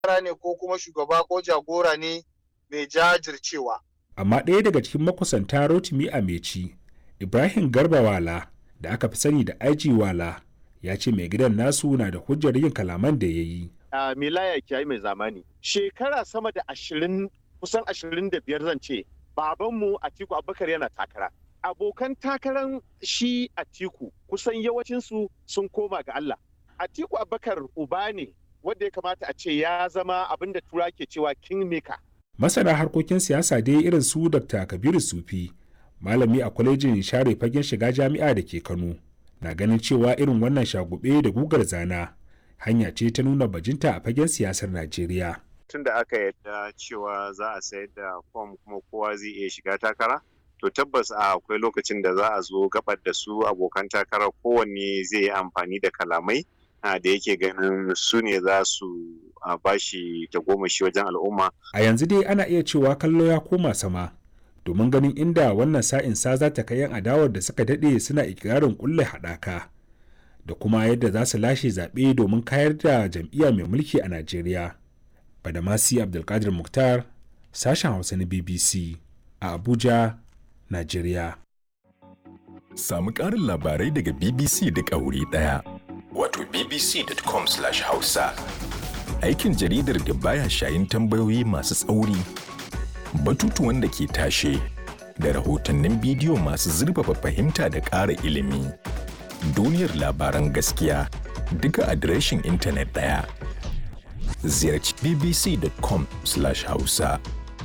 ne ko kuma shugaba ko jagora ne mai jajircewa. Amma ɗaya daga cikin makusanta Rotimi Ameci, Ibrahim Garba Wala da aka fi sani da IG Wala ya ce mai gidan nasu na da hujjar yin kalaman da ya yi. Uh, Milaya Kiyayi mai zamani. Shekara sama da ashirin kusan ashirin da biyar zan ce babanmu Atiku Abubakar yana takara. Abokan takaran shi Atiku kusan yawancinsu sun koma ga Allah. Atiku Abubakar uba ne wanda ya kamata a ce ya zama abin da tura ke cewa kingmaker. Masana harkokin siyasa dai irin su Dr. Kabiru Sufi, malami a kwalejin share fagen shiga jami'a da ke Kano, na ganin cewa irin wannan shagube da gugar zana hanya ce ta nuna bajinta a fagen siyasar Najeriya. Tun da aka yadda cewa za a sayar da fom kuma kowa zai iya shiga takara, to tabbas a akwai lokacin da za a zo gabar da su abokan takara kowanne zai yi amfani da kalamai da yake ganin su ne za su bashi tagomashi wajen al'umma. A yanzu dai ana iya cewa kallo ya koma sama domin ganin inda wannan sa'in sa za ta kai 'yan adawar da suka daɗe suna ikirarin kulle haɗaka da kuma yadda za su lashe zaɓe domin kayar da jam'iyya mai mulki a Najeriya. Badamasi Abdulkadir Mukhtar, sashen Hausa na BBC a Abuja, Najeriya. Samu ƙarin labarai daga BBC duk a wuri ɗaya. Wato bbc.com/hausa. Aikin jaridar da baya shayin tambayoyi masu tsauri, batutuwan da ke tashe, da rahotannin bidiyo masu zurfafa fahimta da ƙara ilimi. Duniyar labaran gaskiya duka adireshin intanet ɗaya. Ziyarci bbc.com/hausa.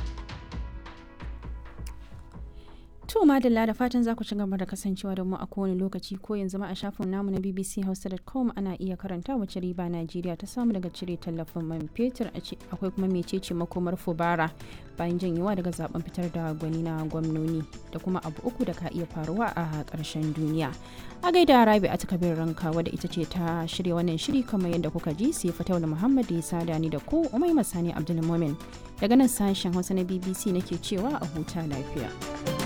To madalla da fatan za ku ci gaba da kasancewa da mu a kowane lokaci ko yanzu ma a shafin namu na bbchausa.com ana iya karanta wace riba Najeriya ta samu daga cire tallafin man fetur akwai kuma mecece makomar fubara bayan janyewa daga zaben fitar da gwani na gwamnoni da kuma abu uku da ka iya faruwa a ƙarshen duniya. A gaida Rabi a takabir ranka wadda ita ce ta shirya wannan shiri kamar yadda kuka ji sai Fataula Muhammad ya sada ni da ku Umai Masani Abdulmumin daga nan sashen Hausa na BBC nake cewa a huta lafiya.